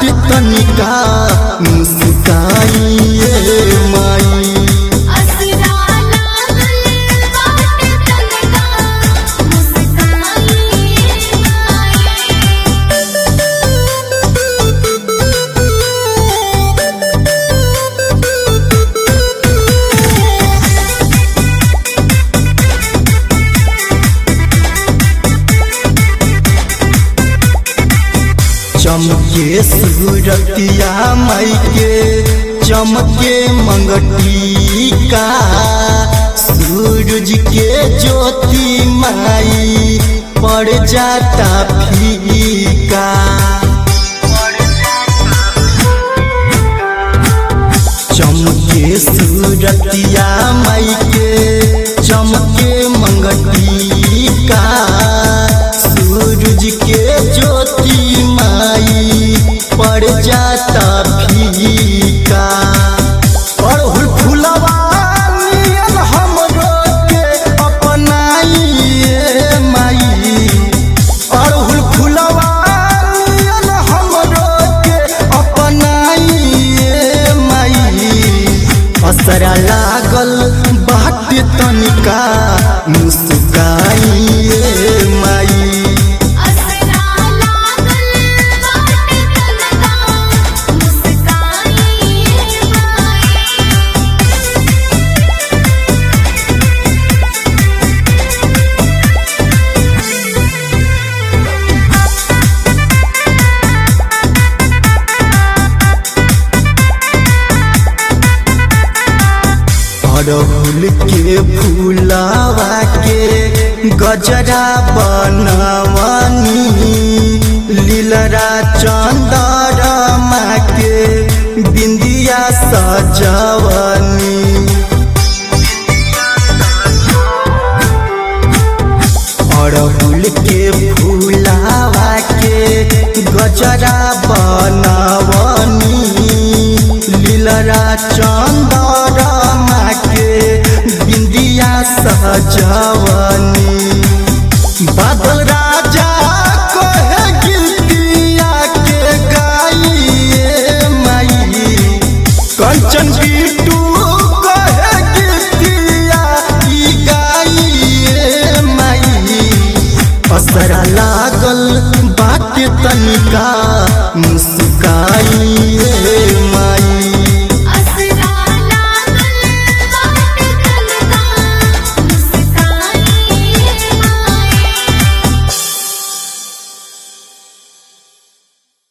तनिका मुस्काइए माई असरा लागल बाटे तनका मुस्काई चमके सूरतिया माई के चमके मंगटी का सूरज के ज्योति माई पड़ जाता फीका चमके सूरतिया माई के चमके मंगटी का सूरज के ज्योति माई पड़ जाता फीका अड़हुल फुलवा नियन हमरो के अपनाइए माई अड़हुल फुलवा नियन हमरो के अपनाइए माई असरा लागल बाट तनिका मुस्काइए माई असरा लागल बाटे तनका मुस्काई अड़हुल के फूलावा के गजरा बनवनी लीलरा चंदरमा के बिंदिया सजवनी अड़हुल के फूलावा के गजरा बनवनी लीलरा चंदरमा के बिंदिया सजवनी बादल